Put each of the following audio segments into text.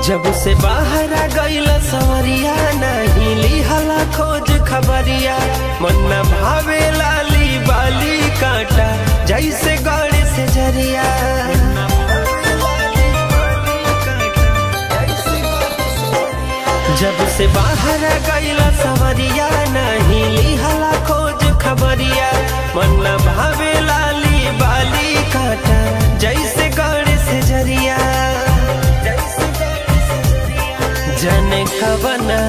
जब से बाहर आ गईल सवरिया नहीं लिहला खोज खबरिया मन न भावे लाली बाली काटा जैसे गड़े से जरिया जब से बाहर आ गईल सवरिया नहीं लिहला खोज खबरिया मन न भावे लाली बाली काटा जैसे गड़े से जरिया जाने कबना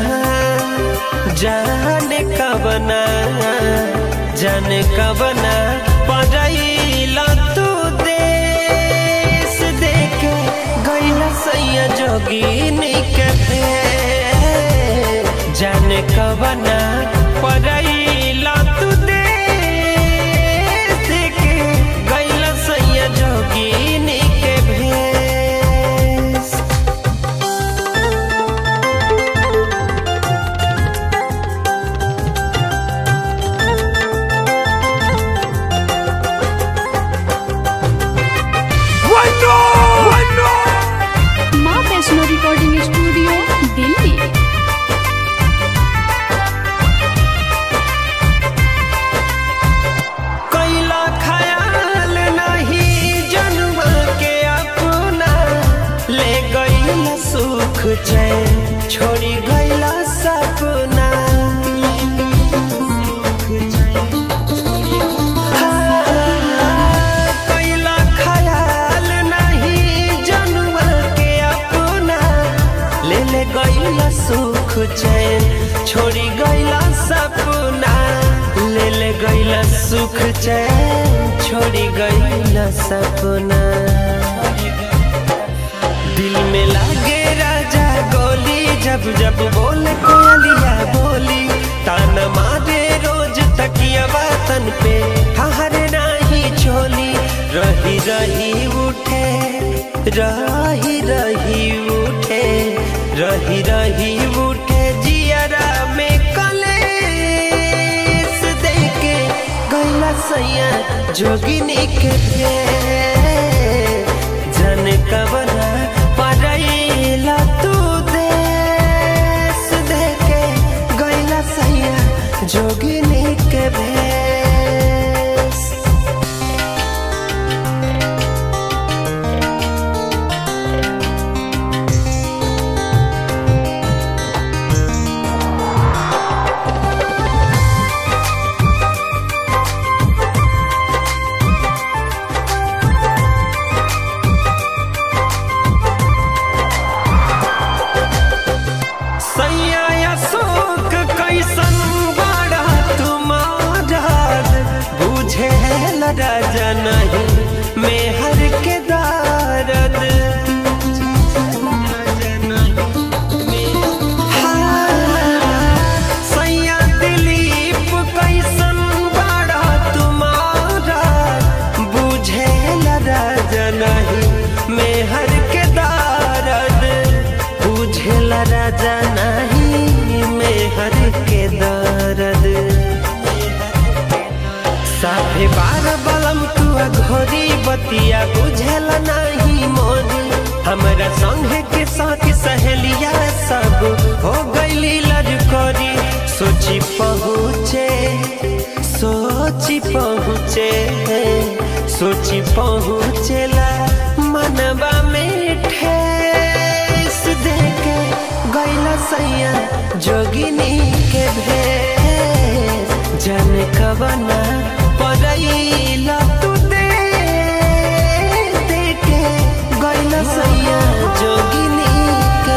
जाने कबना जाने कबना पड़ैला तू देश देखे गैला सैया जोगिनी के जाने कबना पड़ैला तू देश देखे गैला सैया जोगिनी के भेष माँ वैष्णो रिकॉर्डिंग स्टूडियो दिल्ली कैला ख्याल नहीं जन्म के अपना ले गईला सुख चैन छोड़ी गईला सपना हाँ, कैला ख्याल नहीं जन्म के अपना ले ले गईला सुख चैन छोड़ी गईला सपना ले ले गईला सुख चैन छोड़ी गईला सपना दिल में लागे राजा गोली जब जब बोले कोयलिया बोली ताना मारे रोज तकिया तन पे हरे नाही चोली रही रही उठे रही रही उठे रही रही उठे जियरा में कलेस देके गैला सैया जोगिनी के भेष। जन कबना पड़ैला तू देश देके गैला सैया जोगिनी के भेष सैया अशोक कैसन बड़ा तुम्हारा बुझे राजा नहीं मेहर के दारद हाँ, सैया दिलीप कैसन बड़ा तुम्हारा बुझे राजा नहीं मेहर के दारद बुझेला राजा नहीं मेहर के दर्द साफे बार बलम तुआ घोरी बतिया बुझेला नहीं मोरी हमरा संगे के साथ सहेलिया सब हो गईली लड़कोरी सोची पहुँचे सोची पहुँचे सोची पहुँचेला मनवा में ठेस देके गैला सैया जोगिनी के भेष जन कबना पड़ैला तू दे देके गैला सैया जोगिनी के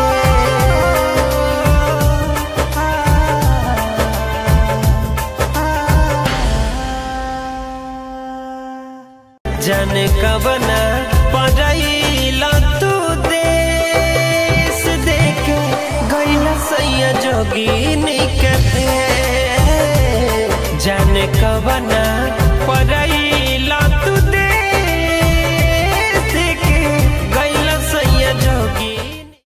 भेष। जन कबना पड़ैला तू देश देके गैला सैया जोगिनी के भेष। जाने कबना पड़ै